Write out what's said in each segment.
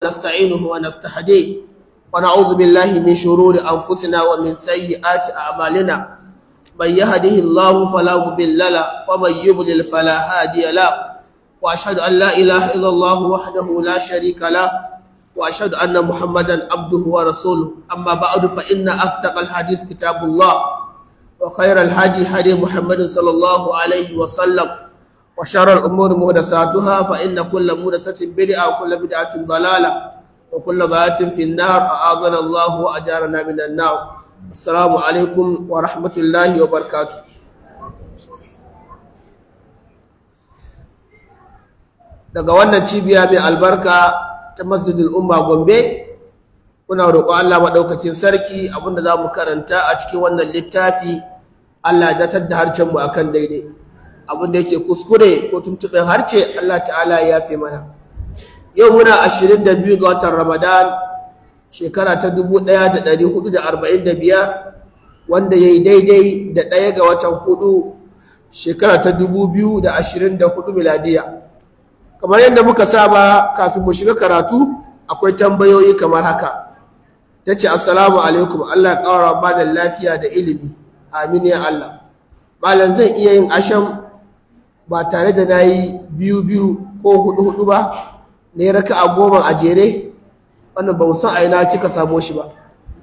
نستعينه ونستهديه ونعوذ بالله من شرور أنفسنا ومن سيئات أعمالنا من يهده الله فلا مضل له ومن يضلل فلا هادي له وأشهد أن لا إله إلا الله وحده لا شريك له وأشهد أن محمدا عبده ورسوله أما بعد فإن أصدق الحديث كتاب الله وخير الهدي هدي محمد صلى الله عليه وسلم وشر الأمور محدثاتها فإن كل محدثة بدعة وكل بدعة ضلالة وكل ضلالة في النار أعاذنا الله وأجارنا من النار السلام عليكم ورحمة الله وبركاته daga wannan cibiya mai albarka ta masjidul umma gombe muna roƙo Allah maɗaukacin sarki abinda za mu karanta a cikin wannan littafi Allah ya datar da harcen mu akan daidai abinda yake kuskure ko tuntuɓen harce Allah ta'ala ya yafe mana yau muna ashirin da biyu ga watan ramadan shekara ta dubu ɗaya da ɗari hudu da arba'in da biyar wanda ya yi daidai da ɗaya ga watan hudu shekara ta dubu biyu da ashirin da hudu miladiya kamar yadda muka saba kafin mu shiga karatu akwai tambayoyi kamar haka ta ce assalamu alaikum Allah ya ƙara ba da lafiya da ilimi amin ya Allah malam zan iya yin asham ba tare da na yi biyu biyu ko hudu hudu ba ne raka a goma a jere wannan ba san a ina kika samo shi ba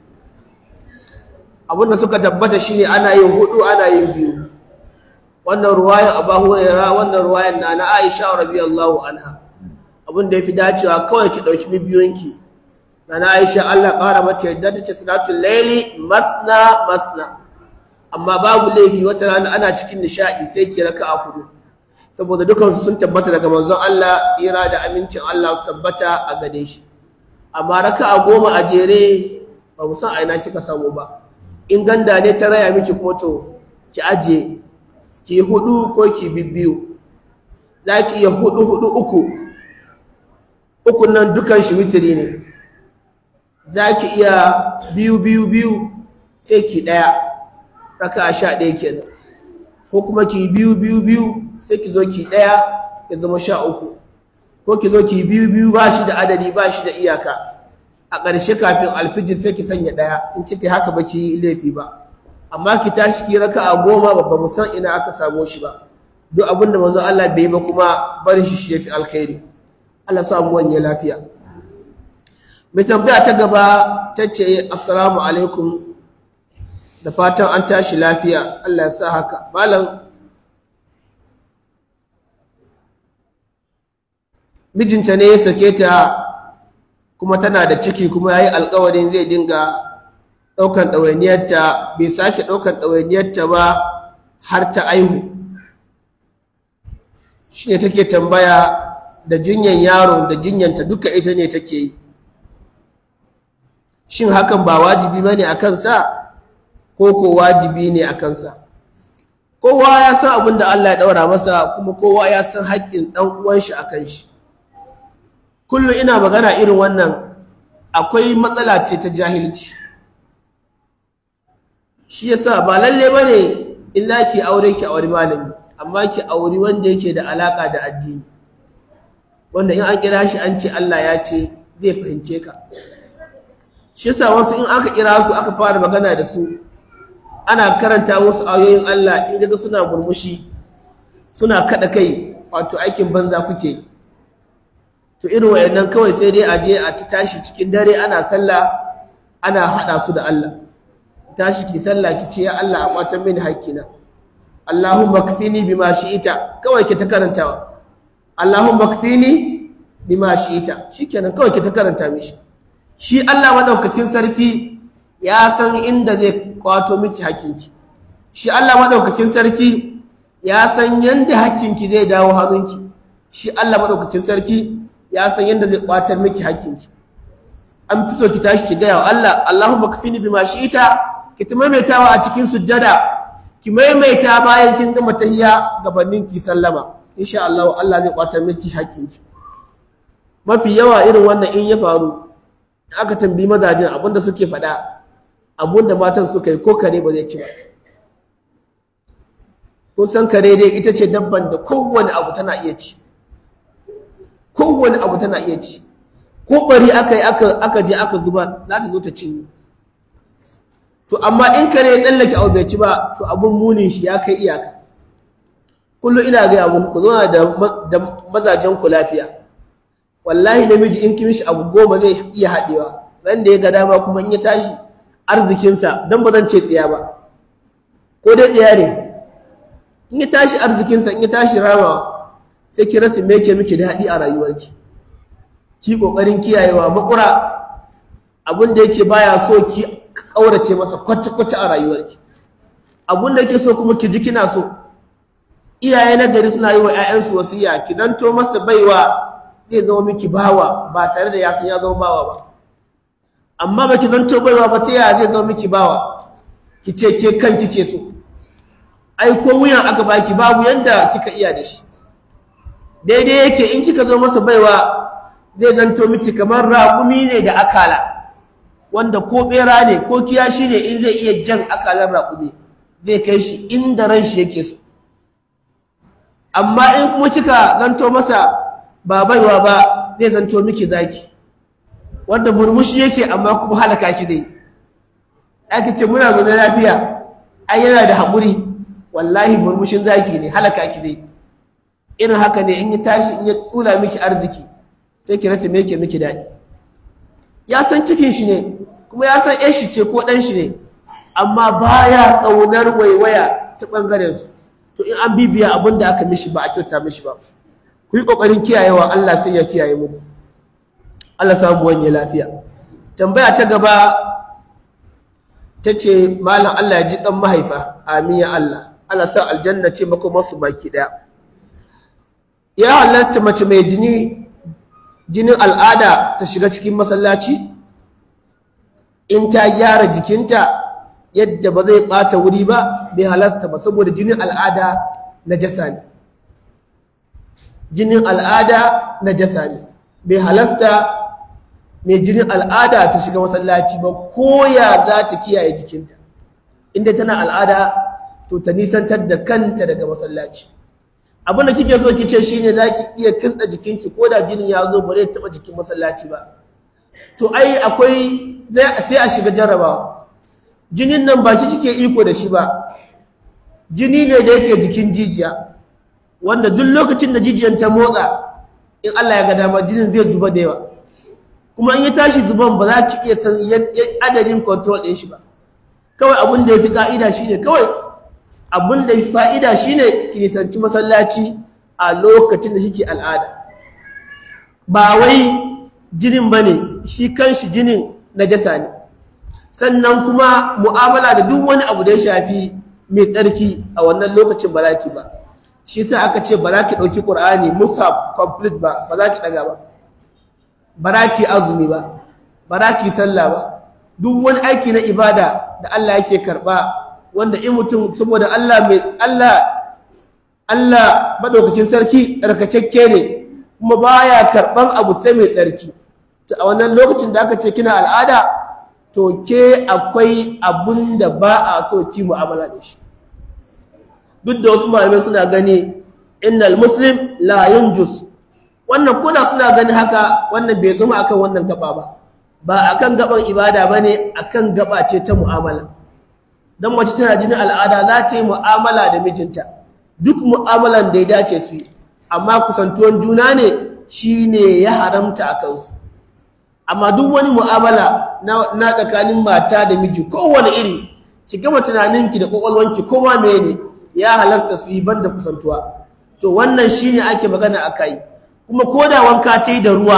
abinda suka tabbata shine ana yin hudu ana yin biyu wannan ruwayan abu hurairah wannan ruwayan na na aisha radiyallahu anha abinda yafi dacewa kawai ki dauki bibiyonki na na aisha Allah ƙara mata yadda ta ce salatul laili masna masna amma babu laifi wata rana ana cikin nishadi sai ki raka a kudu saboda dukansu sun tabbata daga manzon Allah ira da amincin Allah su tabbata a gade shi amma raka a goma a jere ba mu san a ina kika samu ba in ganda ne ta raya miki kuma to ki aje ki hudu ko ki bibbiyu za ki iya hudu hudu uku uku nan dukan shi witiri ne za ki iya biyu biyu biyu sai ki ɗaya raka a sha ɗaya kenan ko kuma ki biyu biyu biyu sai ki zo ki ɗaya ya zama sha uku ko ki zo ki biyu biyu ba shi da adadi ba shi da iyaka a ƙarshe kafin alfijir sai ki sanya ɗaya in kika haka ba ki laifi ba amma ki tashi ki raka a goma babba mu san ina aka samo shi ba duk abin da manzo Allah bai ba kuma barin shi shi yafi alkhairi Allah sa mu wanye lafiya mai tambaya ta gaba ta ce assalamu alaikum da fatan an tashi lafiya Allah ya sa haka malam mijinta ne ya sake ta kuma tana da ciki kuma ya yi alkawarin zai dinga ɗaukan ɗawainiyarta bai sake ɗaukan ɗawainiyarta ba har ta aihu shi ne take tambaya da jinyan yaro da jinyanta duka ita ne take yi shin hakan ba wajibi ba ne a kansa ko ko wajibi ne a kansa kowa ya san abin da Allah ya ɗaura masa kuma kowa ya san haƙƙin ɗan uwan shi a kan shi kullum ina magana irin wannan akwai matsala ce ta jahilci shi yasa ba lalle bane in za ki aure ki aure malami amma ki auri wanda yake da alaka da addini wanda in an kira shi an ce Allah ya ce zai fahimce ka shi yasa wasu in aka kira su aka fara magana da su ana karanta musu ayoyin Allah in ga suna murmushi suna kada kai wato aikin banza kuke to irin wayannan kawai sai dai a je a ta tashi cikin dare ana sallah ana hada su da Allah tashi ki sallah ki ce ya Allah a kwatan mini hakkina Allahumma kfini bima shi'ita kawai ki ta karantawa Allahumma kfini bima shi'ita shikenan kawai ki ta karanta mishi shi Allah madaukakin sarki ya san inda zai kwato miki hakkinki shi Allah madaukakin sarki ya san yanda hakkinki zai dawo hannunki shi Allah madaukakin sarki ya san yanda zai kwatar miki hakkinki an fi so ki tashi ki gaya wa Allah Allahumma kfini bima shi'ita ki ta maimaitawa a cikin sujjada ki maimaita bayan kin gama tahiyya gabanin ki sallama insha Allah Allah zai kwatar miki hakkinki mafi yawa irin wannan in ya faru aka tambayi mazajin abinda suke faɗa abinda matan suka yi ko kare ba zai ci ba kun san kare dai ita ce dabban da kowane abu tana iya ci kowane abu tana iya ci ko bari aka yi aka je aka zubar za ta zo ta cinye to amma in kare ya tsallake abu bai ci ba to abun munin shi ya kai iyaka kullum ina gaya muku ku zauna da mazajen ku lafiya wallahi namiji in kin shi abu goma zai iya haɗewa ran da ya ga dama kuma in ya tashi arzikinsa don ba zan ce tsiya ba ko dai tsiya ne in ya tashi arzikinsa in ya tashi ramawa sai ki rasa me ke miki daɗi a rayuwarki ki ƙoƙarin kiyayewa makura abin da yake baya so ki ƙaurace masa kwata-kwata a rayuwarki abin da yake so kuma ki ji kina so iyaye na gari suna yi wa 'ya'yansu wasiya ki zanto masa baiwa zai zama miki bawa ba tare da ya san ya zama bawa ba amma ba ki zanto baiwa ba ta yaya zai zama miki bawa ki ce ke kan kike so ai ko wuyan aka baki babu yanda kika iya da shi daidai yake in kika zo masa baiwa zai zanto miki kamar raƙumi ne da akala wanda ko bera ne ko kiyashi ne in zai iya jan akalar raƙumi zai kai shi inda ran shi yake so amma in kuma kika zanto masa ba baiwa ba zai zanto miki zaki wanda murmushi yake amma kuma halaka ki dai ake ce muna zaune lafiya ai yana da haƙuri wallahi murmushin zaki ne halaka ki dai irin haka ne in ya tashi in ya tsula miki arziki sai ki rasa me yake miki daɗi ya san cikin shi ne kuma ya san ƴan shi ce ko ɗan shi ne amma baya ƙaunar waiwaya ta ɓangaren su to in an bibiya abin da aka mishi ba a kyauta mishi ba ku yi ƙoƙarin kiyayewa Allah sai ya kiyaye muku Allah samu wanye lafiya tambaya ta gaba ta ce malam Allah ya ji ɗan mahaifa amin ya Allah Allah sa aljanna ce mako masu baki ɗaya ya halatta mace mai jini jinin al'ada ta shiga cikin masallaci in ta gyara jikinta yadda ba zai ɓata wuri ba bai halasta ba saboda jinin al'ada na jasa ne jinin al'ada na jasa ne bai halasta mai jinin al'ada ta shiga masallaci ba ko ya za ta kiyaye jikinta inda tana al'ada to ta nisantar da kanta daga masallaci abin da kike so ki ce shine za ki iya kintsa jikinki ko da jinin ya zo ba zai taɓa jikin masallaci ba to ai akwai sai a shiga jarrabawa jinin nan ba ki kike iko da shi ba jini ne da yake jikin jijiya wanda duk lokacin da jijiyan ta motsa in Allah ya ga dama jinin zai zuba da yawa kuma in ya tashi zuban ba za ki iya san adadin control ɗin shi ba kawai abin da ya fi ka'ida shine kawai abin da ya fa'ida shine ki nisanci masallaci a lokacin da kike al'ada ba wai jinin bane shi kanshi jinin najasa ne sannan kuma mu'amala da duk wani abu da ya shafi mai tsarki a wannan lokacin ba za ki ba shi sa aka ce ba za ki ɗauki ƙur'ani mushaf complete ba ba za ki ɗaga ba ba za ki azumi ba ba za ki sallah ba duk wani aiki na ibada da Allah yake karɓa wanda in mutum saboda Allah mai Allah Allah madaukakin sarki tsarkakakke ne kuma baya karɓan abu sai mai tsarki to a wannan lokacin da aka ce kina al'ada to ke akwai abun da ba a so ki mu'amala da shi duk da wasu malamai suna gani innal muslim la yunjus wannan kuna suna gani haka wannan bai zama akan wannan gaba ba ba akan gaban ibada bane akan gaba ce ta mu'amala dan mace tana jinin al'ada za ta yi mu'amala da mijinta duk mu'amalan da ya dace su yi amma kusantuwan juna ne shine ya haramta a kansu amma duk wani mu'amala na tsakanin mata da miji kowane iri ki gama tunaninki da kwakwalwanki kowa mene ya halasta su yi banda kusantuwa to wannan shine ake magana akai kuma ko da wanka ta yi da ruwa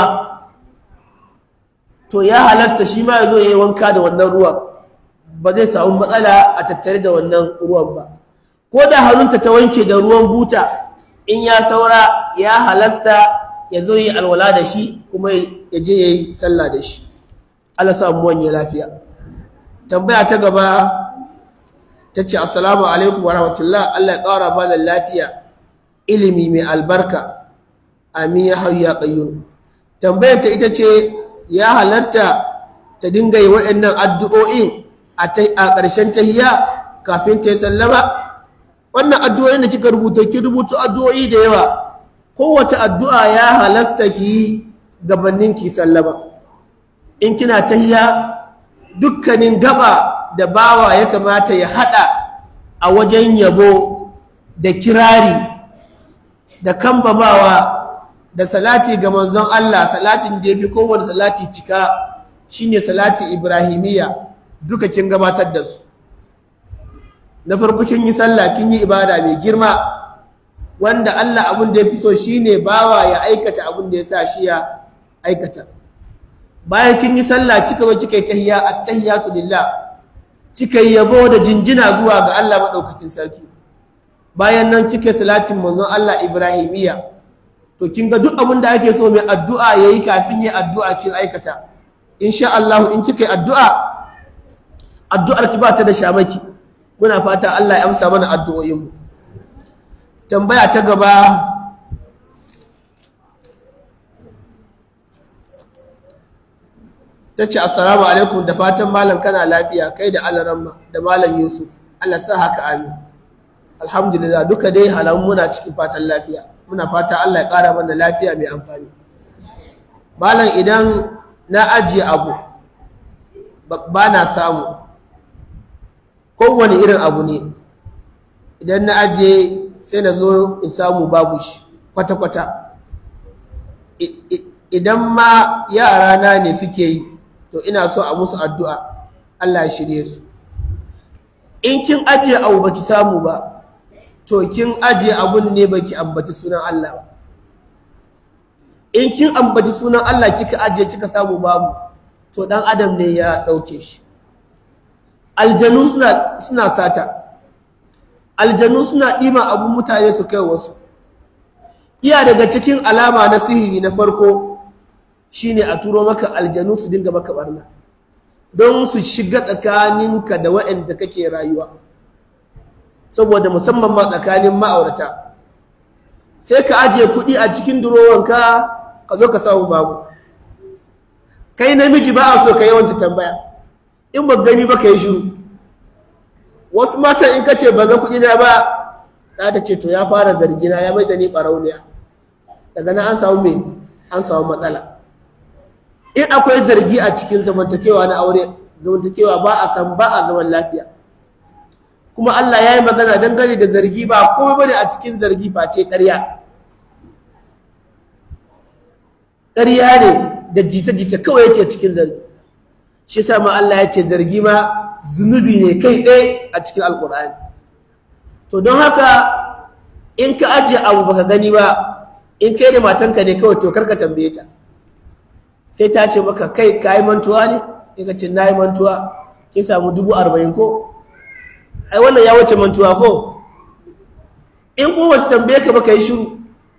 to ya halasta shi ma ya zo ya yi wanka da wannan ruwan ba zai samu matsala a tattare da wannan ruwan ba ko da hannunta ta wanke da ruwan buta in ya saura ya halasta ya zo yi alwala da shi kuma ya je ya yi sallah da shi Allah sa mu wanye lafiya tambaya ta gaba ta ce assalamu alaikum wa rahmatullah Allah ya ƙara ba da lafiya ilimi mai albarka amin ya hayya qayyum tambayar ta ita ce ya halarta ta dinga yi waɗannan addu'o'in a ƙarshen tahiyya kafin ta yi sallama wannan addu'o'in da kika rubuta ki rubuta addu'o'i da yawa kowace addu'a ya halasta ki yi gabanin ki sallama in kina tahiya dukkanin gaba da bawa ya kamata ya hada a wajen yabo da kirari da kambamawa da salati ga manzon Allah salatin da yafi kowane salati cika shine salati ibrahimiyya duka kin gabatar da su na farko kin yi sallah kin yi ibada mai girma wanda Allah abin da yafi so shine bawa ya aikata abin da ya sa shi ya aikata bayan kin yi sallah kika zo kika yi tahiyya at-tahiyatu lillah kika yi yabo da jinjina zuwa ga Allah madaukakin sarki bayan nan kika salatin manzon Allah ibrahimiyya to kin ga duk abin da ake so mai addu'a yayi kafin yi addu'a kin aikata insha Allah in kika yi addu'a addu'ar ki ba ta da shamaki muna fata Allah ya amsa mana addu'o'in mu tambaya ta gaba tace assalamu alaikum da fatan malam kana lafiya kai da alaramma da malam Yusuf Allah sa haka amin alhamdulillah duka dai halamun muna cikin fatan lafiya muna fata Allah ya ƙara mana lafiya mai amfani malam idan na ajiye abu ba na samu kowane irin abu ne idan na ajiye sai na zo in samu babu shi kwata-kwata idan ma yara na ne suke yi to ina so a musu addu'a Allah ya shirye su in kin ajiye abu baki samu ba to kin ajiye abun ne baki ambaci sunan Allah ba in kin ambaci sunan Allah kika ajiye kika samu babu to dan adam ne ya dauke shi aljanu suna suna sata aljanu suna dima abun mutane su kai wasu iya daga cikin alama na sihiri na farko shine a turo maka aljanu su dinga maka barna don su shiga tsakaninka da waɗanda kake rayuwa saboda musamman ma tsakanin ma'aurata sai ka ajiye kuɗi a cikin durowanka ka zo ka samu babu kai namiji ba a so ka yawanta tambaya in ba gani ba ka yi shiru wasu matan in ka ce ba ga kuɗi na ba na ta ce to ya fara zargina ya mai da ni ɓarauniya daga nan an samu me an samu matsala in akwai zargi a cikin zamantakewa na aure zamantakewa ba a san ba a zaman lafiya kuma Allah ya yi magana dangane da zargi ba komai bane a cikin zargi face ƙarya ƙarya ne da jita-jita kawai yake cikin zargi shi yasa ma Allah ya ce zargi ma zunubi ne kai ɗaya a cikin alƙur'ani to don haka in ka ajiye abu baka gani ba in kai da matanka ne kawai to karka tambaye ta sai ta ce maka kai ka yi mantuwa ne sai ka ce na yi mantuwa kin samu dubu arba'in ko ai wannan ya wuce mantuwa ko in kuma wata tambaye ka baka yi shiru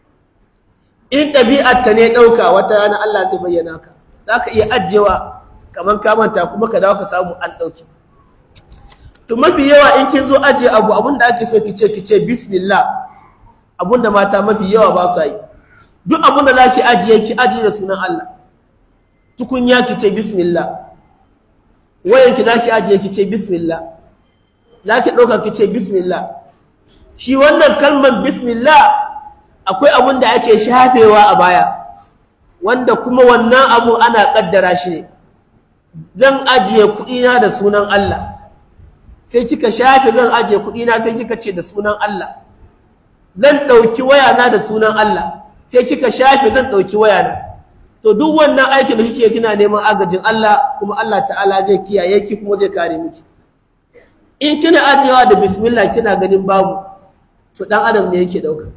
in ɗabi'ar ta ne ɗauka wata rana Allah zai bayyana ka za ka iya ajiyewa kamar ka manta kuma ka dawo ka samu an ɗauki to mafi yawa in kin zo ajiye abu abin da ake so ki ce ki ce bismillah abin da mata mafi yawa ba su yi duk abin da za ki ajiye ki ajiye da sunan Allah tukunya ki ce bismillah wayanki za ki ajiye ki ce bismillah za ki ɗauka ki ce bismillah shi wannan kalmar bismillah akwai abun da ake shafewa a baya wanda kuma wannan abu ana ƙaddara shi ne zan ajiye kuɗina da sunan Allah sai kika shafe zan ajiye kuɗina sai kika ce da sunan Allah zan ɗauki wayana da sunan Allah sai kika shafe zan ɗauki wayana to duk wannan aikin da kike kina neman agajin Allah kuma Allah ta'ala zai kiyaye ki kuma zai kare miki in kina ajiyewa da bismillah kina ganin babu to dan adam ne yake dauka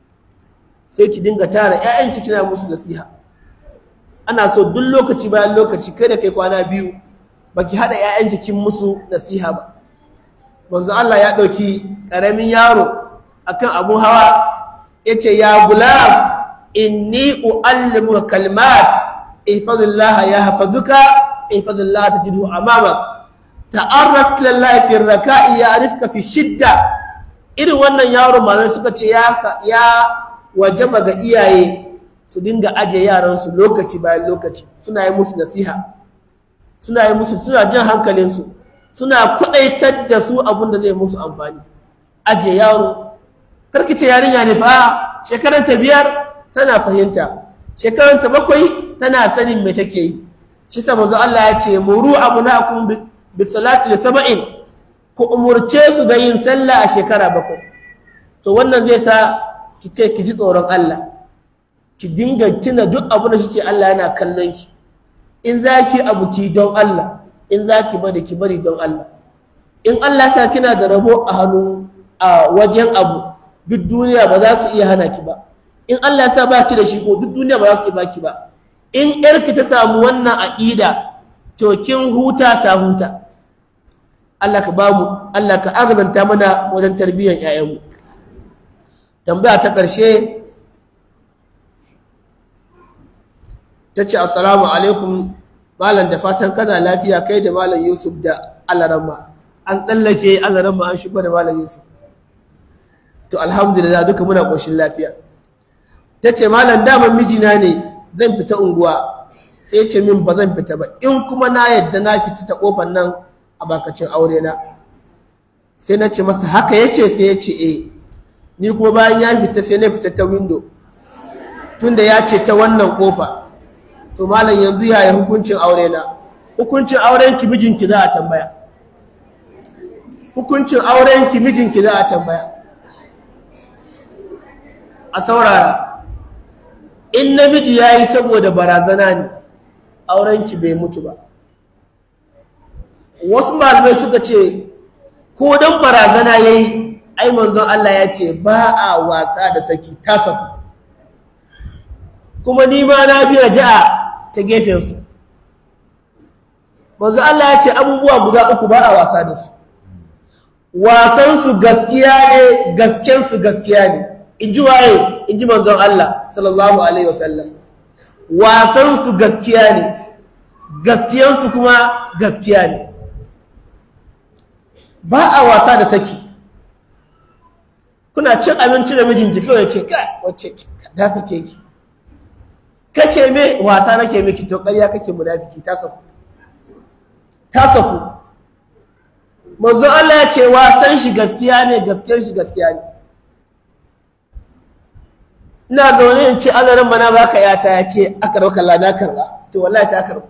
sai ki dinga tara ƴaƴanki kina musu nasiha ana so duk lokaci bayan lokaci kai da kai kwana biyu baki hada ƴaƴanki kin musu nasiha ba manzo Allah ya dauki karamin yaro akan abun hawa yace ya gulam inni uallimuka kalimat ihfazillaha yahfazuka ihfazillaha tajidhu amamak ta'arraf ila Allah fi raka'i ya'rifka fi shidda irin wannan yaro malamai suka ce ya ya wajaba ga iyaye su dinga aje yaran su lokaci bayan lokaci suna yi musu nasiha suna yi musu suna jin hankalin su suna kwadaitar da su abin da zai musu amfani aje yaro karki ce yarinya ne fa shekaran ta biyar tana fahimta shekaran ta bakwai tana sanin me take yi shi sa manzo Allah ya ce muru abunakum bi salati li sab'in ku umurce su da yin sallah a shekara bakwai to wannan zai sa ki ce ki ji tsoron Allah ki dinga tuna duk abin da kike Allah yana kallon ki in zaki abu ki don Allah in zaki bari ki bari don Allah in Allah sa kina da rabo a hannu a wajen abu duk duniya ba za su iya hana ki ba in Allah sa baki da shi ko duk duniya ba za su iya baki ba in yarki ta samu wannan aqida to kin huta ta huta Allah ka bamu Allah ka arzanta mana wajen tarbiyyar ƴaƴanmu tambaya ta ƙarshe ta ce assalamu alaikum malam da fatan kana lafiya kai da malam yusuf da alarama an tsallake alarama an shigo da malam yusuf to alhamdulillah duka muna ƙoshin lafiya ta ce malam daman mijina ne zan fita unguwa sai ce min ba zan fita ba in kuma na yadda na fita ta ƙofar nan a bakacin aure na sai na ce masa haka ya ce sai ya ce eh ni kuma bayan ya fita sai na fita ta windo tunda ya ce ta wannan ƙofa to malam yanzu yaya hukuncin aure na hukuncin auren ki mijinki za a tambaya hukuncin auren ki mijinki za a tambaya a saurara in namiji ya yi saboda barazana ne auren ki bai mutu ba wasu malamai suka ce ko don barazana ya yi ai manzon Allah ya ce ba a wasa da saki ta saku kuma ni ma na fi raja'a ta gefensu manzon Allah ya ce abubuwa guda uku ba a wasa da su wasansu gaskiya ne gaskensu gaskiya ne in ji waye in ji manzon Allah sallallahu alaihi wasallam wasansu gaskiya ne gaskiyansu kuma gaskiya ne ba a wasa da saki kuna cin abinci da mijinki kawai ce kai wacce da sake ki kace me wasa nake miki to ƙarya kake munafiki ta saku ta saku manzo Allah ya ce wasan shi gaskiya ne gaskiyar shi gaskiya ne ina zaune in ce azarin mana baka yata ya ce aka rauka lada karba to wallahi ta karba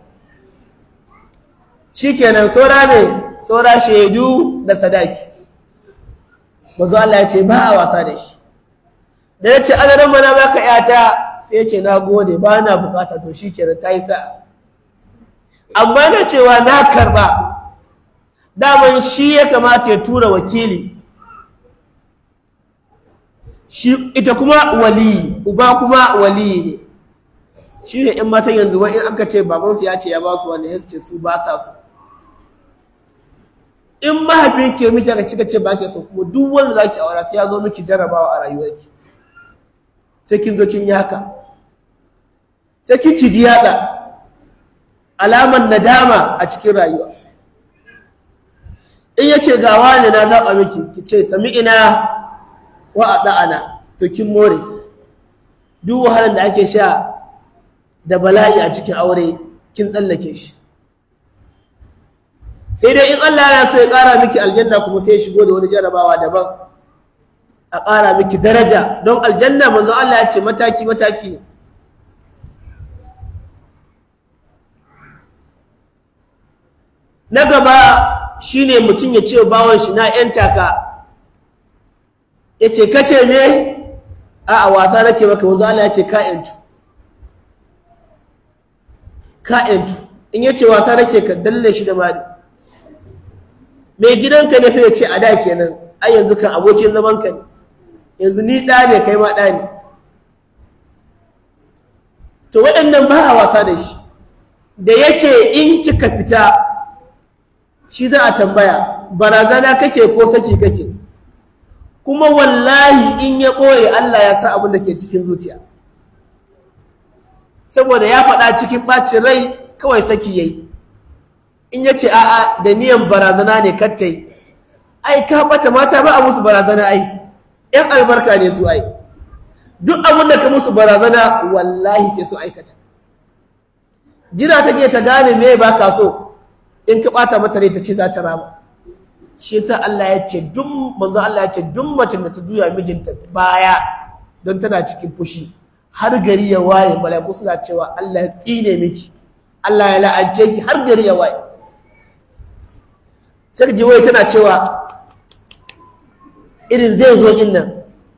shikenan saura ne saura shaidu da sadaki manzo Allah ya ce ba a wasa da shi da ya ce azarin mana baka yata sai ya ce na gode ba na bukata to shikenan ta yi sa amma na cewa na karba daman shi ya kamata ya tura wakili shi ita kuma waliyi uba kuma waliyi ne shi ne in matan yanzu wa in aka ce babansu ya ce ya ba su wanda ya ce su ba sa su in mahaifin ke miki aka kika ce ba ke so kuma duk wanda za ki aura sai ya zo miki jarrabawa a rayuwarki sai kin zo kin yi haka sai kin ciji yatsa alaman nadama a cikin rayuwa in ya ce ga wani na zaɓa miki ki ce sami ina wa a ɗa'ana to kin more duk wahalar da ake sha da bala'i a cikin aure kin tsallake shi sai dai in Allah ya so ya ƙara miki aljanna kuma sai ya shigo da wani jarabawa daban a ƙara miki daraja don aljanna manzo Allah ya ce mataki mataki ne na gaba shine mutum ya ce bawon shi na yan taka ya ce kace me a a wasa nake maka wanzu Allah ya ce ka yantu ka yantu in ya ce wasa nake ka dalle shi da mari mai gidanka ne fa ya ce a da kenan ai yanzu kan abokin zaman ka ne yanzu ni ɗa ne kai ma ɗa ne to waɗannan ba a wasa da shi da ya ce in kika fita shi za a tambaya barazana kake ko saki kake kuma wallahi in ya ɓoye Allah ya sa abin da ke cikin zuciya saboda ya faɗa cikin ɓacin rai kawai saki yayi in ya ce a'a da niyan barazana ne kattai ai ka bata mata ba a musu barazana ai yan albarka ne su ai duk abin da ka musu barazana wallahi sai su aikata jira take ta gane me ba ka so in ka bata mata rai ta ce za ta rama shi yasa Allah ya ce duk manzo Allah ya ce duk mace da ta juya mijinta baya don tana cikin fushi har gari ya waye mala'iku suna cewa Allah ya tsine miki Allah ya la'ance ki har gari ya waye sai ji wai tana cewa irin zai zo in nan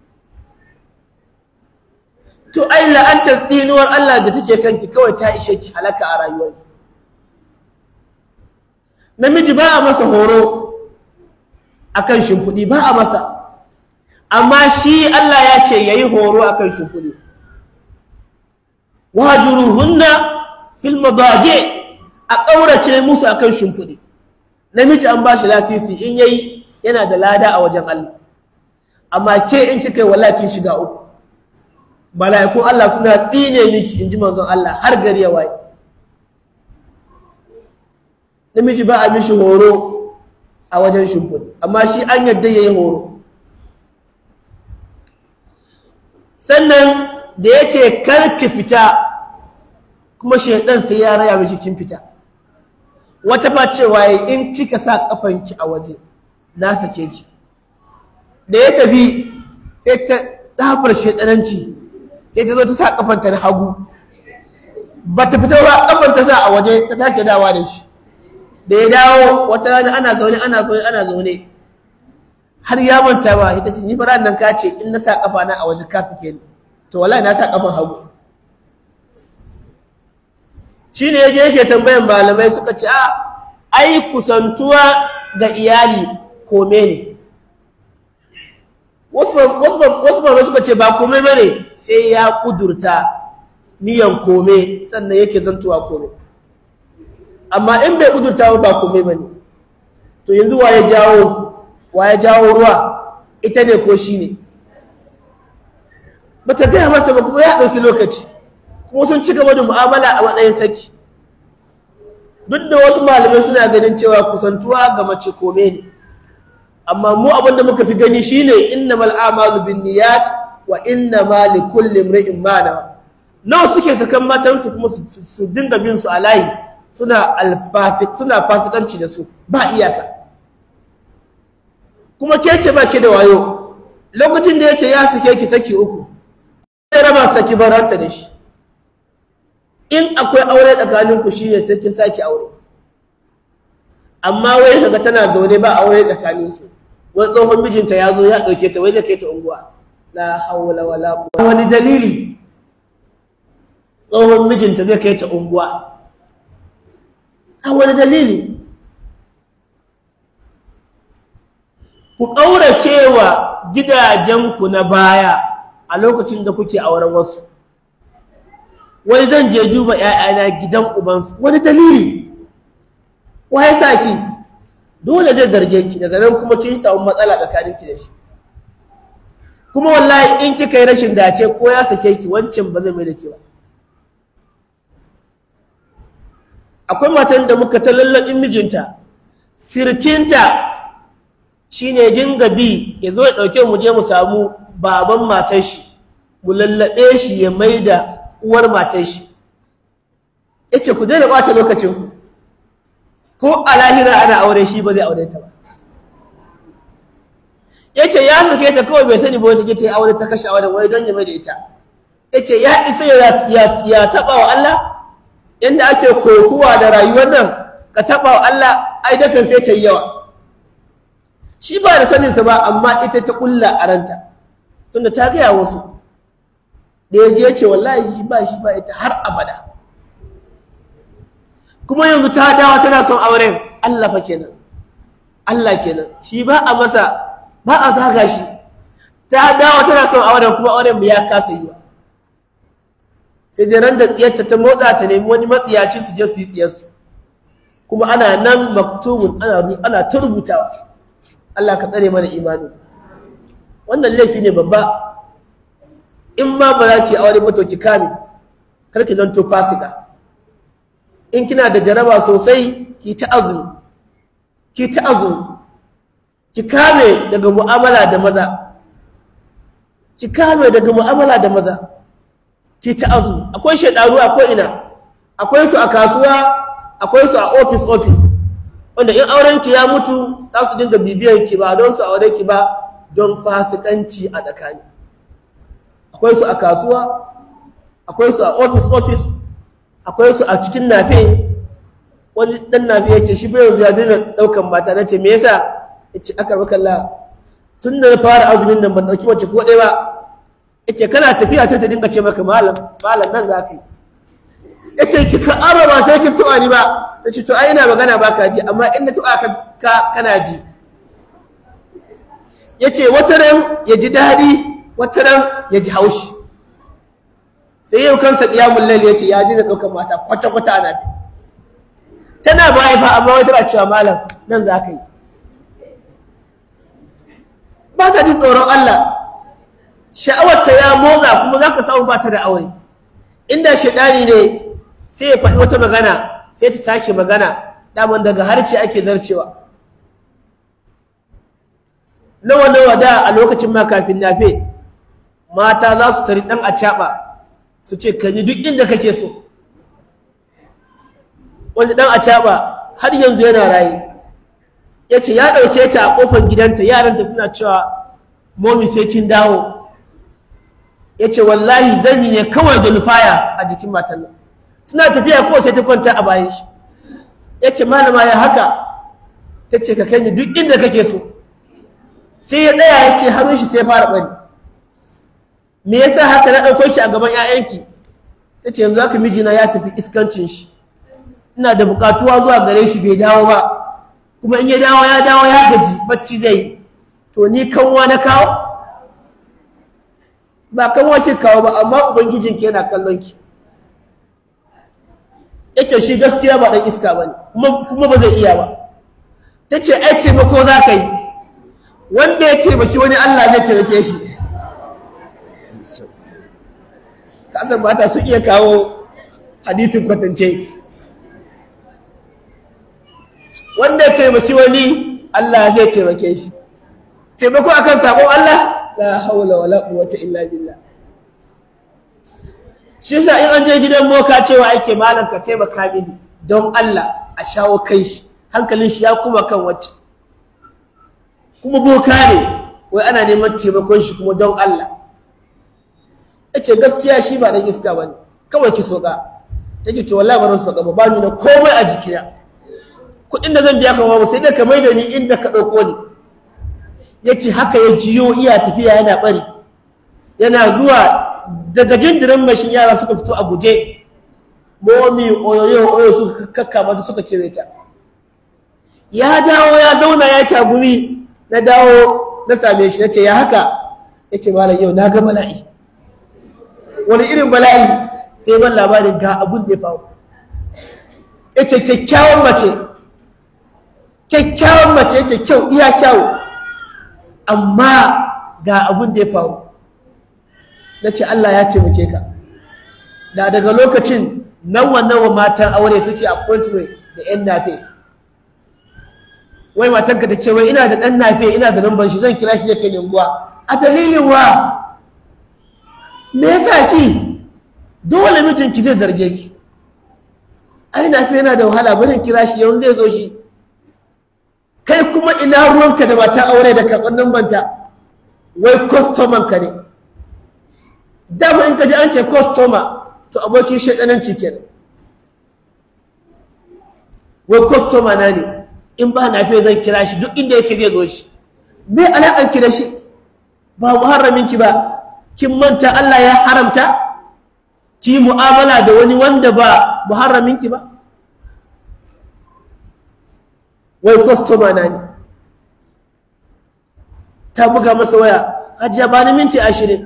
to ai la'antar tsinuwar Allah da take kanki kawai ta ishe ki halaka a rayuwar namiji ba a masa horo akan shimfiɗi ba a masa amma shi Allah ya ce yayi horo akan shimfiɗi wajuruhunna fil madaji a ƙaurace musu akan shimfiɗi namiji an ba shi lasisi in yayi yana da lada a wajen Allah amma ke in kika yi wallahi kin shiga uku mala'ikun Allah suna tsine miki in ji manzon Allah har gari ya waye namiji ba a mishi horo a wajen shimfiɗi amma shi an yadda ya yi horo sannan da ya ce kar ki fita kuma shaidan sai ya raya miki kin fita wata fa cewa in kika sa kafanki a waje na sake ki da ya tafi sai ta dafar shaidananci sai ta zo ta sa kafanta na hagu ba ta fita ba kafan ta sa a waje ta take dawa da shi da ya dawo wata rana ana zaune ana zaune ana zaune har ya manta ba ita ce ni fa nan ka ce in na sa kafa na a waje ka sake ni to wallahi na sa kafan hagu shine yaje yake tambayan malamai suka ce a ai kusantuwa ga iyali kome ne wasu malamai suka ce ba kome bane sai ya kudurta niyan kome sannan yake zantuwa kome amma in bai kudurta ba kome bane to yanzu wa ya jawo wa ya jawo ruwa ita ne ko shi ne bata gaya masa ba kuma ya ɗauki lokaci kuma sun ci gaba da mu'amala a matsayin saki duk da wasu malamai suna ganin cewa kusantuwa ga mace kome ne amma mu abin da muka fi gani shine innamal a'malu binniyat wa innama likulli imri'in ma nawa nawa suke sakan matansu kuma su dinga bin su a layi suna alfasik suna fasikanci da su ba iyaka kuma ke ce ba ki da wayo lokacin da ya ce ya sake ki saki uku sai raba saki baranta da shi in akwai aure tsakaninku shi ne sai kin sake aure amma wai kaga tana zaune ba aure tsakaninsu wai tsohon mijinta ya zo ya ɗauke ta wai da kai ta unguwa la hawla wala quwwata wani dalili tsohon mijinta zai kai ta unguwa a wani dalili ku ƙauracewa gidajenku na baya a lokacin da kuke auren wasu wani zan je duba ‘ya'yana gidan ubansu wani dalili wa ya sa ki dole zai zarge ki daga nan kuma kin samu matsala tsakaninki da shi kuma wallahi in kika yi rashin dace ko ya sake ki wancan ba zai mai da ke ba akwai matan da muka ta lallaɓin mijinta sirkinta shine dinga bi ya zo ya ɗauke mu je mu samu baban matar shi mu lallaɓe shi ya mai da uwar matar shi ya ce ku daina ɓata lokacin ku ko a lahira ana aure shi ba zai aure ta ba ya ce ya sake ta kawai bai sani ba wata ta yi aure ta kashe auren wai don ya mai da ita ya ce ya isa ya saba wa Allah yadda ake kokuwa da rayuwar nan ka saba wa Allah ai dakan sai ta yi yawa shi ba da saninsa ba amma ita ta kulla a ranta tunda ta gaya wasu da ya je ce wallahi shi ba shi ba ita har abada kuma yanzu ta dawo tana son auren Allah fa kenan Allah kenan shi ba a masa ba a zaga shi ta dawo tana son auren kuma auren mu ya kasa yi ba sai dai ran da tsiyarta ta motsa ta nemi wani matsiyaci su je su yi tsiyarsu kuma ana nan maktubun ana ana ta rubutawa Allah ka tsare mana imani wannan laifi ne babba in ma ba za ki aure ba to ki kame kar ki zanto fasika in kina da jaraba sosai ki ta azumi ki ta azumi ki kame daga mu'amala da maza ki kame daga mu'amala da maza ki ta azumi akwai shaidaru akwai ina akwai su a kasuwa akwai su a office office wanda in auren ki ya mutu za su dinga bibiyan ki ba don su aure ki ba don fasikanci a tsakani akwai su a kasuwa akwai su a office office akwai su a cikin nafe wani dan nafe ya ce shi bai yanzu ya daina ɗaukan mata na ce me yasa ya ce aka kalla tun da na fara azumin nan ban ɗauki mace ko ɗaya ba ya ce kana tafiya sai ta dinga ce maka malam malam nan za ka yi ya ce ki ka aro ba sai kin tuwa ni ba ya ce to ai ina magana ba ka ji amma in na tuwa ka kana ji ya ce wata ran ya ji daɗi wata ran ya ji haushi sai yau kansa ƙiyamun lalle ya ce ya dina ɗaukar mata kwata-kwata ana fi tana baya fa amma wata ba cewa malam nan za ka yi ba ta jin tsoron Allah sha'awarta ya motsa kuma za ka samu ba ta da aure inda shaɗani ne sai ya faɗi wata magana sai ta sake magana daman daga harce ake zarcewa nawa nawa da a lokacin ma kafin nafe mata za su tari ɗan acaɓa su ce ka ji duk inda kake so wani ɗan acaɓa har yanzu yana raye ya ce ya ɗauke ta a ƙofar gidanta yaranta suna cewa momi sai kin dawo ya ce wallahi zanyi ne kawai da lufaya a jikin matan nan suna tafiya ko sai ta kwanta a bayan shi ya ce malama ya haka ta ce ka kai ni duk inda kake so sai ya tsaya ya ce hannun shi sai fara bari me yasa haka na ɗauko shi a gaban 'ya'yanki ta ce yanzu haka mijina ya tafi iskancin shi ina da buƙatuwa zuwa gare shi bai dawo ba kuma in ya dawo ya dawo ya gaji bacci zai yi to ni kanwa na kawo ba kanwa ke kawo ba amma ubangijinki yana kallon ki yace shi gaskiya ba dan iska bane kuma ba zai iya ba tace ai taimako za ka yi wanda ya taimaki wani Allah zai taimake shi kasan mata sun iya kawo hadisin kwatance wanda ya taimaki wani Allah zai taimake shi taimako akan sabon Allah la haula wala quwwata illa billah shi yasa in an je gidan boka cewa ake malam ka taimaka mini don Allah a shawo kai shi hankalin shi ya kuma kan wacce kuma boka ne wai ana neman taimakon shi kuma don Allah yace gaskiya shi ba dan iska bane kawai ki soka take to wallahi ba soka ba bani da komai a jikina kuɗin da zan biya ka babu sai da ka maida ni inda ka ɗauko ni yace haka ya jiyo iya tafiya yana bari yana zuwa daga jindirin mashin yara suka fito a guje momi oyoyo oyo suka kakkama ta suka kewaye ta ya dawo ya zauna ya tagumi na dawo na same shi nace ya haka yace malam yau na ga bala'i wani irin bala'i sai ban labarin ga abun da ya faru yace kyakkyawan mace kyakkyawan mace yace kyau iya kyau amma ga abun da ya faru na ce Allah ya taimake ka da daga lokacin nawa nawa matan aure suke appointment da yan nafe wai matanka ta ce wai ina da ɗan nafe ina da namban shi zan kira shi ya kai unguwa a dalilin wa me yasa ki dole mijinki zai zarge ki ai nafe yana da wahala bari kira shi yau zai zo shi kai kuma ina ruwanka da matan aure da karɓar nambanta wai kwastoman ka ne dama in ka ji an ce kwastoma to abokin shaɗananci kenan wai kwastoma na ne in ba na fiye zan kira shi duk inda yake zai zo shi me alaƙar ki da shi ba muharramin ki ba kin manta Allah ya haramta ki mu'amala da wani wanda ba muharramin ki ba wai kwastoma na ne ta buga masa waya hajiya ba ni minti ashirin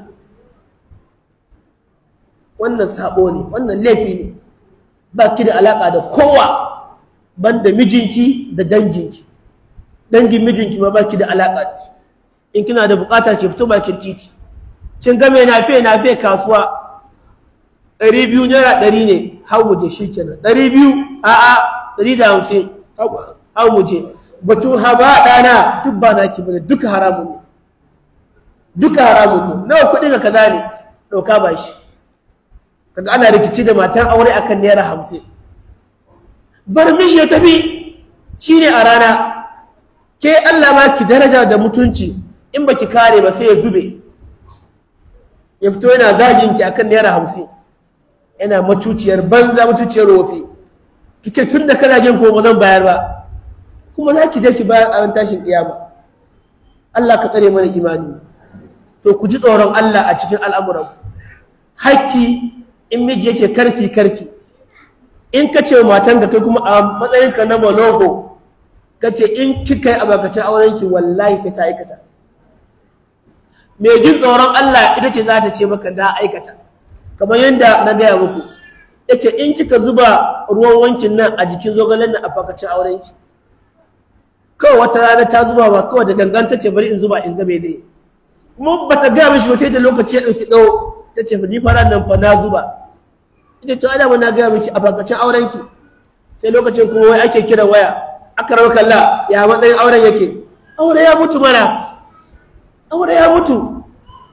wannan sabo ne wannan laifi ne ba ki da alaka da kowa banda mijinki da danginki dangin mijinki ma ba ki da alaka da su in kina da bukata ki fito bakin titi kin ga mai nafe nafe kasuwa ɗari biyu naira ɗari ne hau mu je shi kenan ɗari biyu a'a ɗari da hamsin hau mu je batun haba ɗana duk ba naki bane duka haramun ne duka haramun ne nawa kuɗi ga kaza ne ɗauka ba shi kaga ana rikici da matan aure akan naira hamsin bar mishi ya tafi shine a rana ke Allah ma ki daraja da mutunci in baki kare ba sai ya zube ya fito yana zagin ki akan naira hamsin yana macuciyar banza macuciyar wofi ki ce tun da kana jin ko ba zan bayar ba kuma za ki je ki bayar a ran tashin kiyama Allah ka tsare mana imani to ku ji tsoron Allah a cikin al'amuran hakki in miji yake karki karki in ka ce matan ka kai kuma a matsayin ka na malogo ka ce in kika yi abakacin auren ki wallahi sai ta aikata mai jin tsoron Allah ita ce za ta ce maka na aikata kamar yadda na gaya muku ya ce in kika zuba ruwan wankin nan a jikin zogalen nan a fakacin auren ki kawai wata rana ta zuba ba kawai da gangan ta ce bari in zuba in ga me zai kuma ba ta gaya mishi ba sai da lokaci ya ɗauki ɗau ta ce ni fara nan fa na zuba ita to ana na gaya miki a fakacin auren ki sai lokacin kuma wai ake kiran waya aka rawa kalla ya matsayin auren yake aure ya mutu mana aure ya mutu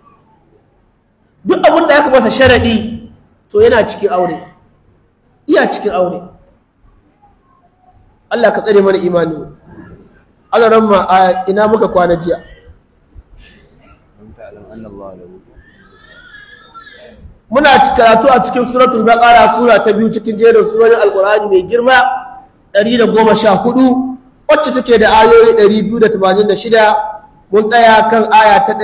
duk abin da aka masa sharaɗi to yana cikin aure iya cikin aure Allah ka tsare mana imani Allah ma a ina muka kwana jiya muna karatu a cikin suratul baqara sura ta biyu cikin jerin surorin alqur'ani mai girma 114 wacce take da ayoyi 286 mun tsaya kan aya ta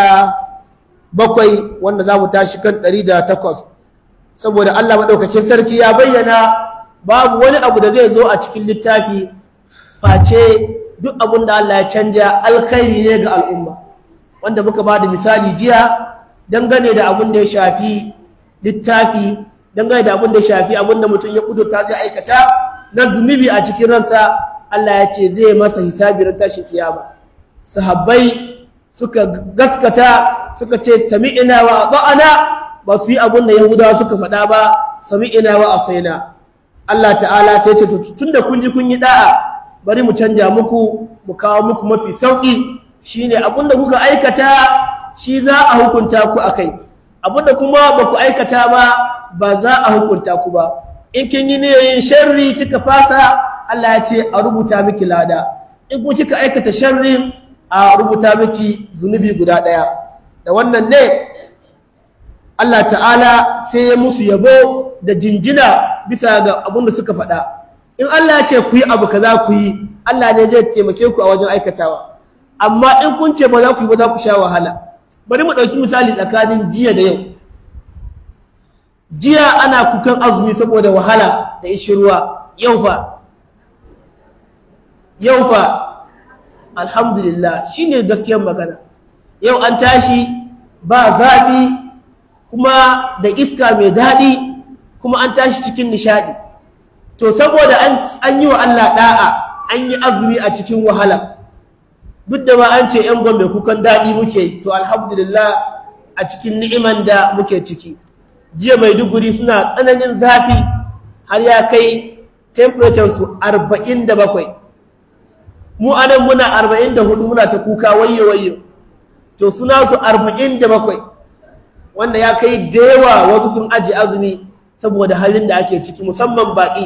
107 wanda za mu tashi kan 108 saboda Allah madaukakin sarki ya bayyana babu wani abu da zai zo a cikin littafi face duk abin da Allah ya canja alkhairi ne ga al'umma wanda muka ba da misali jiya dangane da abin da ya shafi littafi dangane da abin da ya shafi abin da mutum ya kudurta zai aikata na zunubi a cikin ransa Allah ya ce zai masa hisabi ran tashin kiyama sahabbai suka gaskata suka ce sami'ina wa ata'ana ba su yi abin da yahudawa suka faɗa ba sami'ina wa asaina Allah ta'ala sai ce tunda kun ji kun yi da'a bari mu canja muku mu kawo muku mafi sauki shine abin da kuka aikata shi za a hukunta ku akai abinda kuma ba ku aikata ba ba za a hukunta ku ba in kin yi niyyar sharri kika fasa Allah ya ce a rubuta miki lada in kuma kika aikata sharrin a rubuta miki zunubi guda ɗaya da wannan ne Allah ta'ala sai ya musu yabo da jinjina bisa ga abin da suka faɗa in Allah ya ce ku yi abu kaza ku yi Allah ne zai taimake ku a wajen aikatawa amma in kun ce ba za ku yi ba za ku sha wahala bari mu ɗauki misali tsakanin jiya da yau jiya ana kukan azumi saboda wahala da ishirwa yau fa yau fa alhamdulillah shine gaskiyar magana yau an tashi ba zafi kuma da iska mai daɗi kuma an tashi cikin nishaɗi to saboda an yi wa Allah ɗa'a an yi azumi a cikin wahala duk da ma an ce ‘yan gombe kukan daɗi muke to alhamdulillah a cikin ni'iman da muke ciki jiya maiduguri suna tsananin zafi har ya kai temperature su arba'in da bakwai mu anan muna arba'in da hudu muna ta kuka wayyo wayyo to suna su arba'in da bakwai wanda ya kai da yawa wasu sun aji azumi saboda halin da ake ciki musamman baƙi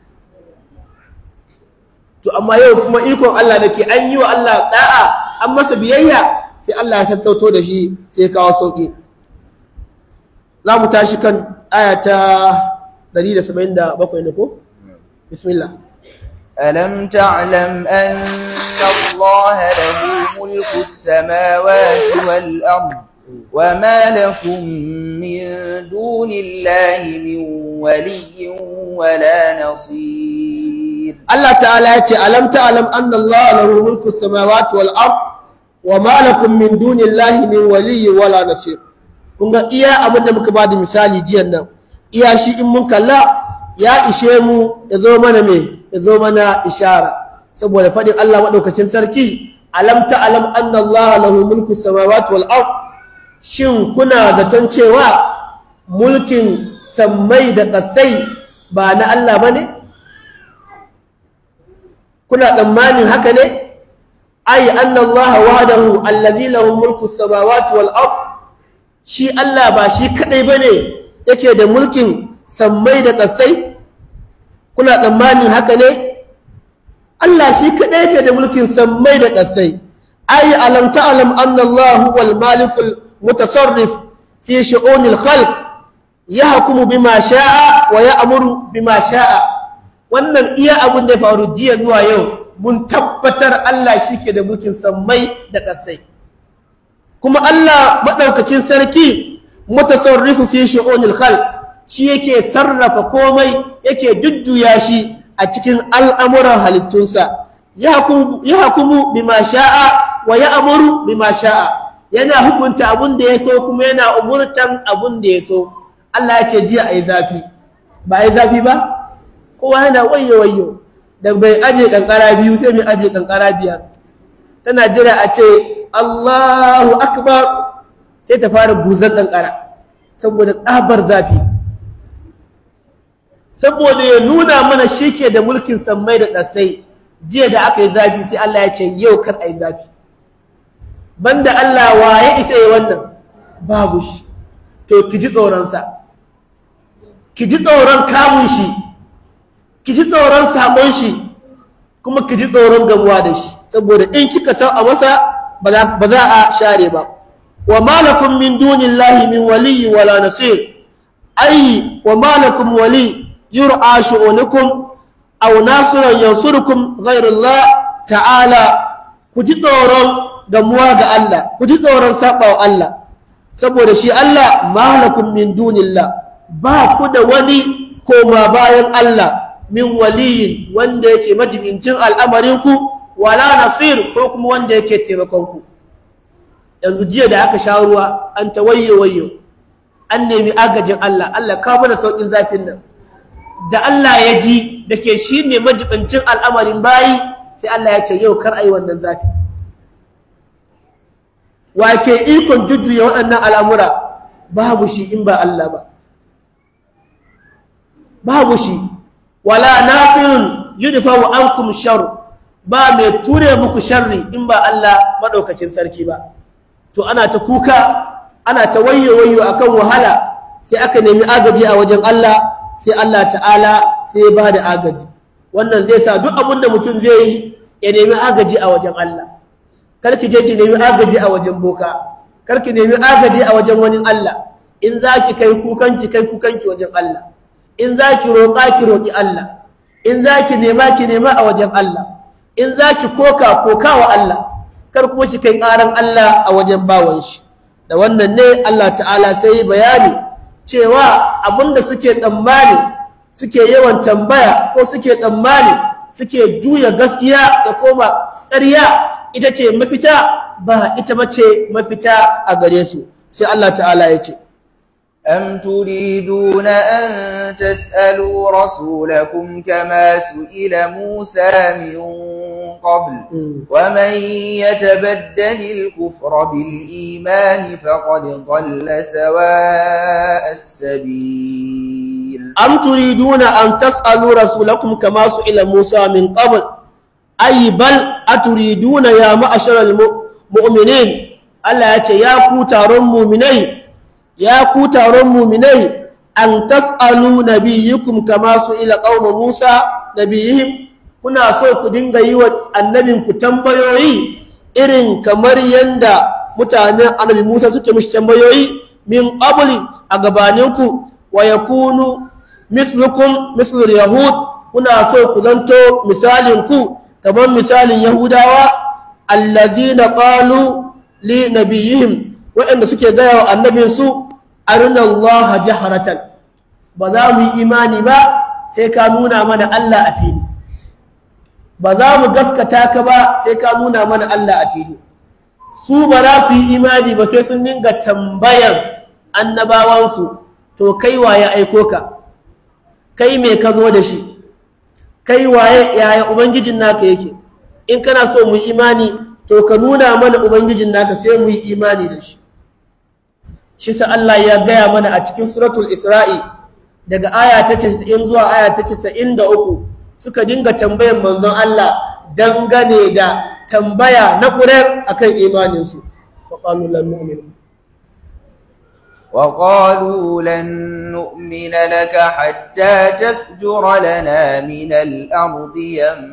to amma yau kuma ikon Allah da ke an yi wa Allah da'a an masa biyayya sai Allah ya sassauto da shi sai kawo sauƙi za mu tashi kan aya ta 177 ne ko bismillah ألم تعلم أن الله له ملك السماوات والأرض وما لكم من دون الله من ولي ولا نصير Allah ta'ala ya ce alam ta'lam anna Allah lahu mulku samawati wal ard wa ma lakum min dunillahi min waliyyi wala nasir kun ga iya abin da muka bada misali jiyan nan iya shi in mun kalla ya ishe mu ya zo mana me ya zo mana ishara saboda fadin Allah madaukakin sarki alam ta'lam anna Allah lahu mulku samawati wal ard shin kuna zaton cewa mulkin sammai da ƙasai ba na Allah bane kuna tsammanin haka ne ai anna Allah wahdahu allazi lahu mulku samawati wal ard shi Allah ba shi kadai bane yake da mulkin sammai da kasai kuna tsammanin haka ne Allah shi kadai yake da mulkin sammai da kasai ai alam ta'lam anna Allah huwal malikul mutasarrif fi shu'unil khalq yahkumu bima sha'a wa ya'muru bima sha'a wannan iya abun da ya faru jiya zuwa yau mun tabbatar Allah shike da mulkin sammai da ƙasai kuma Allah madaukakin sarki mutasarrifu fi shu'unil khalq shi yake sarrafa komai yake jujjuya shi a cikin al'amuran halittunsa ya hakumu bima sha'a wa ya amuru bima sha'a yana hukunta abun da ya so kuma yana umurtan abun da ya so Allah ya ce jiya a yi zafi ba a yi zafi ba kowa yana wayo wayo da bai aje kankara biyu sai mai aje kankara biyar tana jira a ce Allahu akbar sai ta fara buzan kankara saboda tsabar zafi saboda ya nuna mana shi ke da mulkin sammai da ƙasai jiya da aka yi zafi sai Allah ya ce yau kar a yi zafi banda Allah wa ya isa yi wannan babu shi to ki ji tsoronsa ki ji tsoron kamun shi ki ji tsoron saƙon shi kuma ki ji tsoron gamuwa da shi saboda in kika sau a masa ba za a share ba wa malakum min dunillahi min waliyyi wala nasir ai wa malakum wali يرعى شؤونكم أو ناصر ينصركم غير الله تعالى كجي دورون gamuwa ga Allah ku ji tsoron sabawa Allah saboda shi Allah malakum min dunillah ba ku da wani koma bayan Allah min waliyin wanda yake majibincin al'amarin ku wala nasir ko kuma wanda yake taimakon ku yanzu jiya da aka sha ruwa an ta wayyo wayyo an nemi agajin Allah Allah ka mana saukin zafin nan da Allah ya ji da ke shi ne majibincin al'amarin bayi sai Allah ya ce yau kar a yi wannan zafi wa ke ikon jujjuya waɗannan al'amura babu shi in ba Allah ba babu shi wala nasirun yudfawu ankum shar ba mai ture muku sharri in ba Allah maɗaukakin sarki ba to ana ta kuka ana ta wayyo wayyo akan wahala sai aka nemi agaji a wajen Allah sai Allah ta'ala sai ya ba da agaji wannan zai sa duk abin da mutum zai yi ya nemi agaji a wajen Allah karki je ki nemi agaji a wajen boka karki nemi agaji a wajen wani Allah in za ki kai kukanki kai kukanki wajen Allah in za ki roƙa ki roƙi Allah in za ki nema ki nema a wajen Allah in za ki koka koka wa Allah kar kuma ki kai ƙaran Allah a wajen bawan shi da wannan ne Allah ta'ala sai bayani cewa abinda suke tsammani suke yawan tambaya ko suke tsammani suke juya gaskiya da koma ƙarya ita ce mafita ba ita bace mafita a gare su sai Allah ta'ala ya ce أم تريدون أن تسألوا رسولكم كما سئل موسى من قبل ومن يتبدل الكفر بالإيمان فقد ضل سواء السبيل أم تريدون أن تسألوا رسولكم كما سئل موسى من قبل أي بل أتريدون يا معشر المؤمنين ألا يا كوتار مؤمنين ya ku taron muminai an tas'alu nabiyyukum kama su ila qauma Musa nabiyihim kuna so ku dinga yi wa annabin ku tambayoyi irin kamar yanda mutanen annabi Musa suke mishi tambayoyi min qabli a gabaninku wa yakunu mislukum mislul yahud kuna so ku zanto misalin ku kamar misalin yahudawa allazina qalu li nabiyihim waɗanda suke gaya wa annabinsu arina Allah jaharatan ba za mu yi imani ba sai ka nuna mana Allah a fili ba za mu gaskata ka ba sai ka nuna mana Allah a fili su ba za su yi imani ba sai sun dinga tambayan annabawansu to kai waye aiko ka kai me ka zo da shi kai waye yaya ubangijin naka yake in kana so mu yi imani to ka nuna mana ubangijin naka sai mu yi imani da shi shi sa Allah ya gaya mana a cikin suratul Isra'i daga aya ta 90 zuwa aya ta 93 suka dinga tambayan manzon Allah dangane da tambaya na ƙurar akan imaninsu wa qalu lan nu'minu وقالوا لن نؤمن لك حتى تفجر لنا من الأرض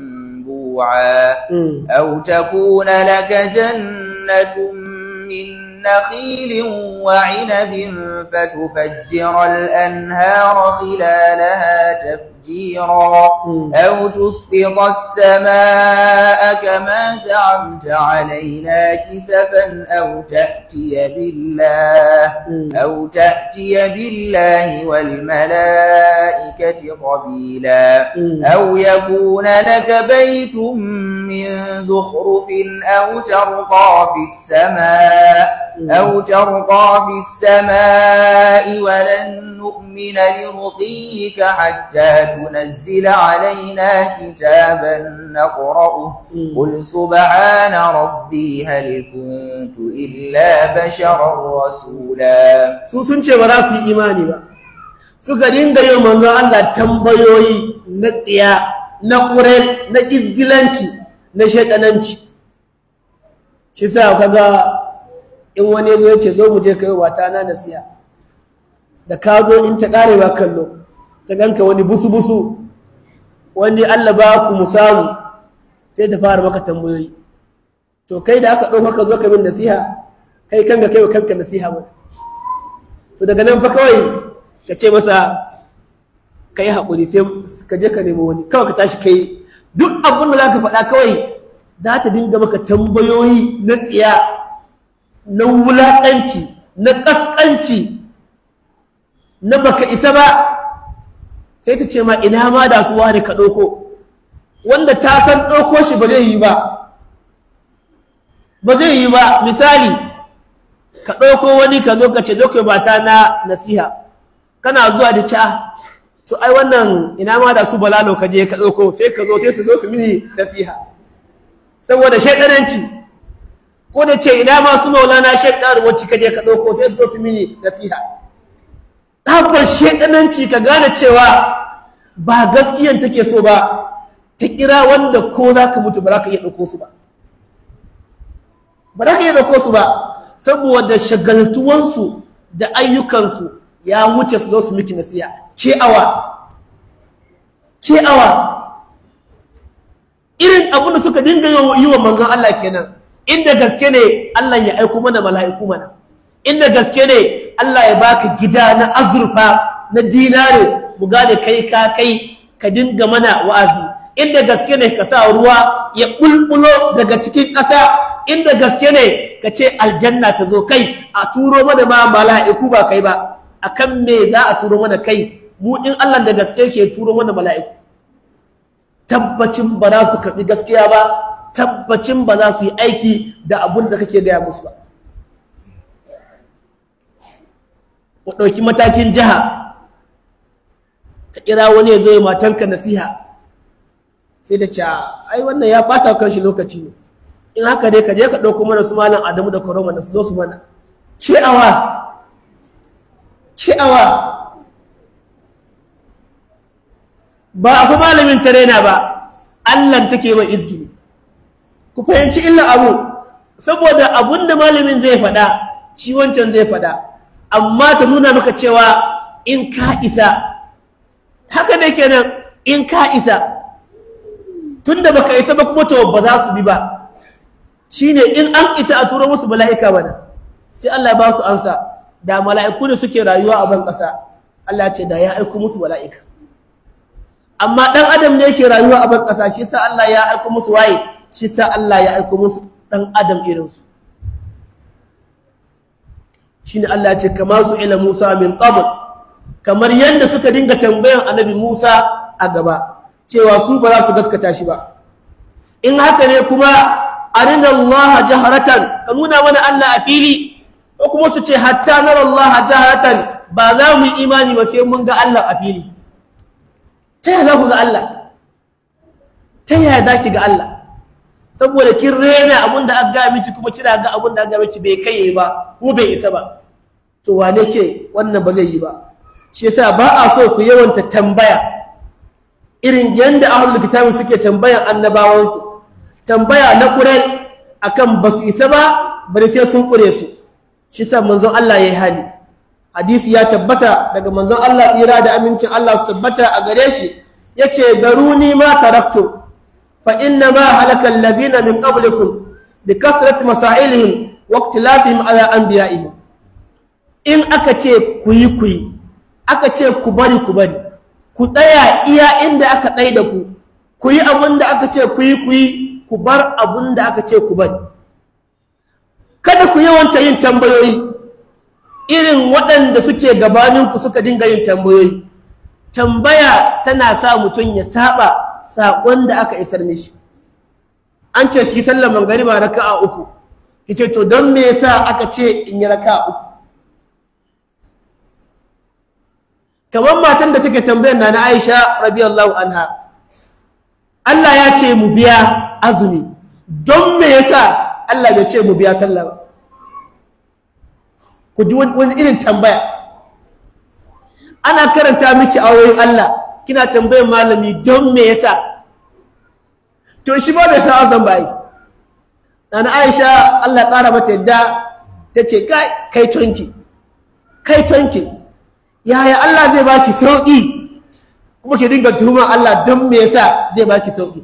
ينبوعا أو تكون لك جنة من نخيل وعنب فتفجر الأنهار خلالها تفجيرا أو تسقط السماء كما زعمت علينا كسفا أو تأتي بالله أو تأتي بالله والملائكة قبيلا أو يكون لك بيت من زخرف أو ترقى في السماء أو ترقى في السماء ولن نؤمن لرقيك حتى تنزل علينا كتابا نقرأه قل سبحان ربي هل كنت إلا بشرا رسولا su sun ce ba za su yi imani ba suka dinga yin manzon Allah tambayoyi na tsiya na ƙurai na izgilanci na shaidananci shi sa kaga in wani zo ya ce zo mu je kai wata na nasiha da ka zo in ta karewa kallo ta ganka wani busu busu wani Allah ba ku mu samu sai ta fara maka tambayoyi to kai da aka ɗauka ka zo ka min nasiha kai kanka kai wa kanka nasiha ba to daga nan fa kawai ka ce masa ka yi haƙuri sai ka je ka nemi wani kawai ka tashi kai duk abin da za ka faɗa kawai za ta dinga maka tambayoyi na tsiya na wulaƙanci na ƙasƙanci na baka isa ba sai ta ce ma ina ma da su wani ka ɗauko wanda ta san ɗauko shi ba zai yi ba ba zai yi ba misali ka ɗauko wani ka zo ka ce zo kai mata na nasiha kana zuwa da ca to ai wannan ina ma da su balalo ka je ka ɗauko sai ka zo sai su zo su mini nasiha saboda shaidananci ko da ce ina ma su maulana shaidan wacce ka je ka ɗauko sai su zo su mini nasiha tsabar shaidananci ka gane cewa ba gaskiyan take so ba ta kira wanda ko za ka mutu ba za ka iya ɗauko su ba ba za ka iya ɗauko su ba saboda shagaltuwansu da ayyukansu ya wuce su zo su miki nasiya ke awa ke awa irin abin da suka dinga yi wa manzon Allah kenan inda gaske ne Allah ya aiko mana mala'iku mana inda gaske ne Allah ya baka gida na azurfa na dinare mu gane kai ka kai ka dinga mana wa'azi inda gaske ne ka sa ruwa ya bulbulo daga cikin ƙasa inda gaske ne ka ce aljanna ta zo kai a turo mana ma mala'iku ba kai ba akan me za a turo mana kai mu in Allah da gaske ke turo mana mala'iku tabbacin ba za su karɓi gaskiya ba tabbacin ba za su yi aiki da abun da kake gaya musu ba ku ɗauki matakin jiha ka kira wani ya zo ya matanka nasiha sai da ce ai wannan ya ɓata kan shi lokaci ne in haka ne ka je ka ɗauko mana su malam adamu da koroma da su zo su mana ke'awa ke'awa ba a fi malamin tarena ba allan take wa izgini ku fahimci illa abu saboda abun da malamin zai faɗa shi wancan zai faɗa amma ta nuna maka cewa in ka isa haka ne kenan in ka isa tunda baka isa ba kuma to ba za su bi ba shine in an isa a turo musu mala'ika bana sai Allah ba su ansa da mala'iku ne suke rayuwa a ban ƙasa Allah ce da ya aiko musu mala'ika amma dan adam ne yake rayuwa a ban ƙasa shi sa Allah ya aiko musu waye shi sa Allah ya aiko musu dan adam irinsu shine Allah ya ce kama su ila Musa min qabl kamar yadda suka dinga tambayan annabi Musa a gaba cewa su ba za su gaskata shi ba in haka ne kuma arina Allah jaharatan ka nuna mana Allah a fili ko kuma su ce hatta nara Allah jaharatan ba za mu yi imani ba sai mun ga Allah a fili ta yaya za ku ga Allah ta yaya za ki ga Allah saboda kin rena abin da aka gaya miki kuma kina ga abin da aka gaya miki bai kai ba kuma bai isa ba to wane ke wannan ba zai yi ba shi yasa ba a so ku yawanta tambaya irin yanda ahlul kitabi suke tambayan annabawansu tambaya na ƙurai akan ba su isa ba bari sai sun ƙure su shi sa manzon Allah ya yi hali hadisi ya tabbata daga manzon Allah tsira da amincin Allah su tabbata a gare shi ya ce zaruni ma taraktu fa inna ma halaka allazina min qablikum bi kasrati masailihim waqtilafihim ala anbiya'ihim in aka ce ku yi ku yi aka ce ku bari ku bari ku tsaya iya inda aka tsai da ku ku yi abin da aka ce ku yi ku yi ku bar abin da aka ce ku bari kada ku yawanta yin tambayoyi irin waɗanda suke gabaninku suka dinga yin tambayoyi tambaya tana sa mutum ya saba saƙon da aka isar mishi an ce ki sallar mangariba raka'a uku ki ce to don me yasa aka ce in yi raka'a uku kamar matan da take tambayar na na Aisha radiyallahu anha Allah ya ce mu biya azumi don me yasa Allah bai ce mu biya sallah ba ku ji wani irin tambaya ana karanta miki ayoyin Allah kina tambayar malami don me yasa to shi ba bai san azan bai nana Aisha Allah ya kara mata yadda tace kai kai tonki kai tonki yaya Allah zai baki sauki kuma ki dinga tuhuma Allah don me yasa zai baki sauki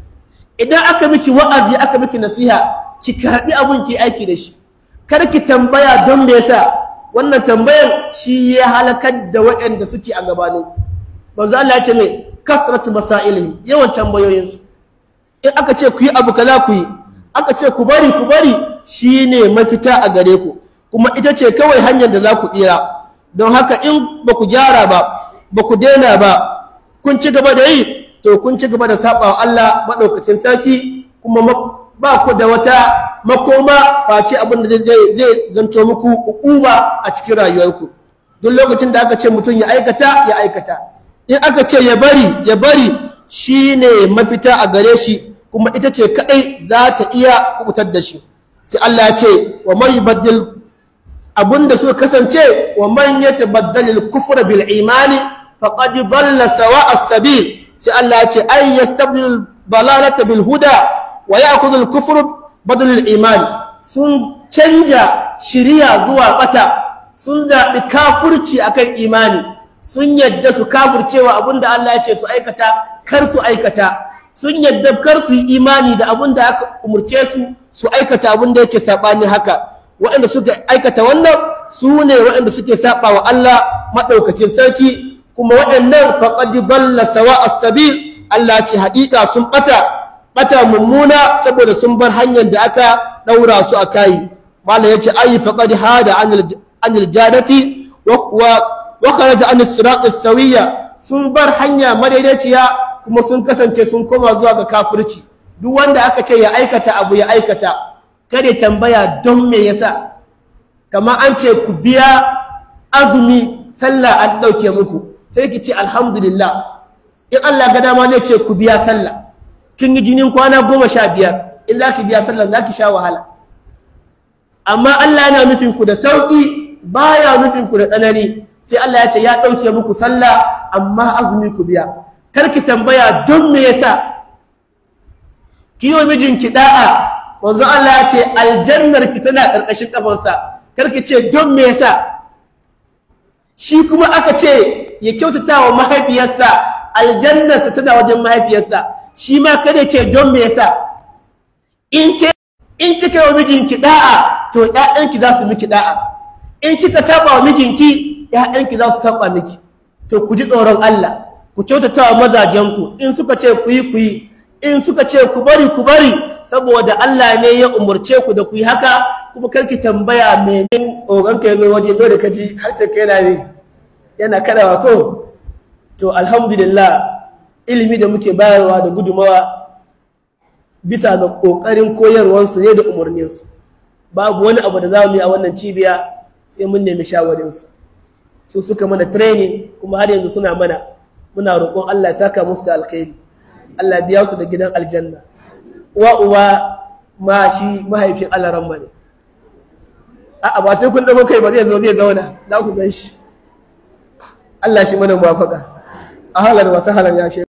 idan aka miki wa'azi aka miki nasiha ki karbi abun ki aiki da shi kar ki tambaya don me yasa wannan tambayar shi ya halakar da waɗanda suke a gabanin manzo Allah ya ce mai kasratu masailihim yawan tambayoyin su in aka ce ku yi abu kaza ku yi aka ce ku bari ku bari shine mafita a gare ku kuma ita ce kawai hanyar da za ku tsira don haka in ba ku gyara ba ba ku daina ba kun ci gaba da yi to kun ci gaba da saba wa Allah madaukakin sarki kuma ba ku da wata makoma face abin da zai zanto muku uba a cikin rayuwarku duk lokacin da aka ce mutum ya aikata ya aikata in aka ce ya bari ya bari shine mafita a gare shi kuma ita ce kadai za ta iya kubutar da shi sai Allah ya ce wa man yubaddil abinda suka kasance wa man yatabaddal al-kufra bil imani faqad dalla sawa as-sabil sai Allah ya ce ay yastabdil balalata bil huda wa ya'khudhu al-kufru badal al-iman sun canja shiriya zuwa bata sun zabi kafirci akan imani sun yadda su kafircewa abinda Allah ya ce su aikata kar su aikata sun yadda kar su yi imani da abinda aka umurce su su aikata abinda yake sabani haka waɗanda suka aikata wannan su ne waɗanda suke saba wa Allah maɗaukacin sarki kuma waɗannan faqad balla sawa as-sabil Allah ce haƙiƙa sun ɓata ɓata mummuna saboda sun bar hanyar da aka ɗaura su a kayi malam yace ayi faqad hada anil jadati wa wa kharaja an as-sirat as-sawiyya sun bar hanya madaidaiciya kuma sun kasance sun koma zuwa ga kafirci duk wanda aka ce ya aikata abu ya aikata kada tambaya don me yasa kamar an ce ku biya azumi sallah an ɗauke muku sai ki ce alhamdulillah in Allah ga dama ne ce ku biya sallah kin yi jinin kwana goma sha biyar in za ki biya sallah za ki sha wahala amma Allah yana nufin ku da sauƙi baya nufin ku da tsanani sai Allah ya ce ya ɗauke muku sallah amma azumi ku biya kar ki tambaya don me yasa ki yi wa mijinki da'a wanzu Allah ya ce aljannar ki tana ƙarƙashin ƙafansa karki ce don me yasa shi kuma aka ce ya kyautata wa mahaifiyarsa aljannarsa tana wajen mahaifiyarsa shi ma kada ce don me yasa in ke in kika yi wa mijinki da'a to ƴaƴanki za su miki da'a in kika saba wa mijinki ƴaƴanki za su saba miki to ku ji tsoron Allah ku kyautata wa mazajenku in suka ce ku yi ku yi in suka ce ku bari ku bari saboda Allah ne ya umurce ku da ku yi haka kuma karki tambaya menin oganka ya zo waje dole ka ji har ta kai ne yana karawa ko to alhamdulillah ilimi da muke bayarwa da gudumawa bisa ga kokarin koyarwansu ne da umarninsu babu wani abu da za mu yi a wannan cibiya sai mun nemi shawarinsu su suka mana training kuma har yanzu suna mana muna roƙon Allah ya saka musu da alkhairi Allah biya su da gidan aljanna uwa uwa ma shi mahaifin alaran ne a'a ba sai kun dago kai ba zai zo zai zauna za ku gan shi Allah shi mana muwafaka a halar wasu halar ya